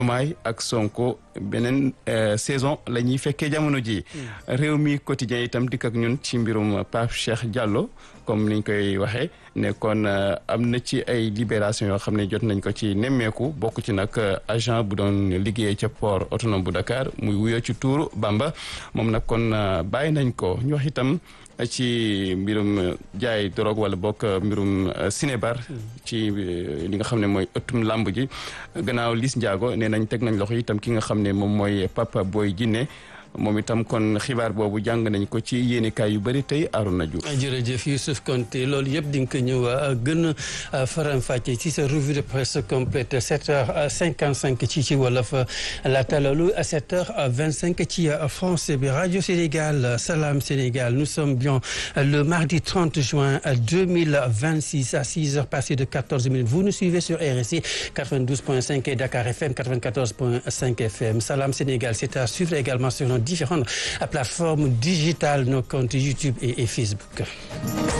Diomaye ak Sonko beneen saison la ñuy fekkee jamono ji réew mi quotidien itam dikk ak ñun ci mbirum Pape Cheikh Diallo comme niñ koy waxee ne kon am na ci ay libération yoo xam ne jot nañ ko ci nemmeeku bokk ci nag agent bu doon liggéeyee ca port autonome bu Dakar muy wuyoo ci tuuru Bamba moom nag kon bàyyi nañ ko ñu wax itam ci mbirum jaay drogue wala bokk mbirum cinébar ci li nga xam ne mooy ëttum làmb ji gannaaw Liss Ndiago nee nañ teg nañ loxo itam ki nga xam ne moom mooy Papa Boy Djiné moom itam kon xibaar boobu jàng nañ ko ci yéenekaay yu bëri tey Arouna Diouf. jërëjëf Youssouf Konté loolu yëpp di nga ko ñëw gën a faram-fàcce ci sa revue de presse complète 7h55 ci ci wolof laata loolu 7h25 ci français bi rajo Sénégal Salam Sénégal nous sommes bien le mardi 30 juin 2026 à 6h passées de 14 minutes vous nous suivez sur RSI 92.5 et Dakar FM 94.5 FM Salam Sénégal c'est à suivre également sur nos différentes plateformes digitales, nos comptes YouTube et, et Facebook.